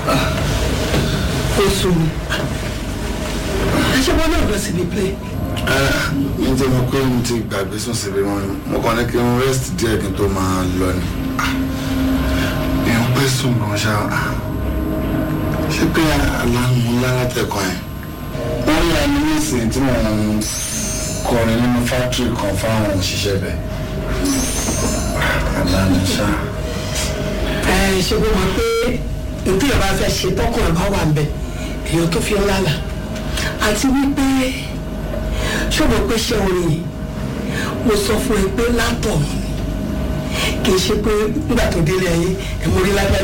ó sùn mi aṣẹ́wọ́n náà lọ síbi play mi ti mọ pé mo ti gbàgbé sùn síbi wọn ni mo kàn ní kí n rest díẹ̀ kí n tó máa lọ ni èèyàn pẹ́ sùn gan ṣá ṣé pé aláàánú ńlá látẹ̀kọ́ yẹn wọ́n yà mí nísìnyí tí mo ń kọrin nínú fátírì kan fáwọn òṣìṣẹ́ bẹ̀ aláàánú ṣá. ẹ ṣe kó mọ̀ pé nǹkan ìyọba fẹ́ ṣe tọkùn ẹ̀ bá wà ń bẹ̀ èèyàn tó fi ń lálà àti wípé ṣọ́bọ̀ pé ṣé orin yìí mo sọ fún ẹ pé látọ̀ kì í ṣe pé nígbà tó délé ayé ẹ̀ mo rí lágbájá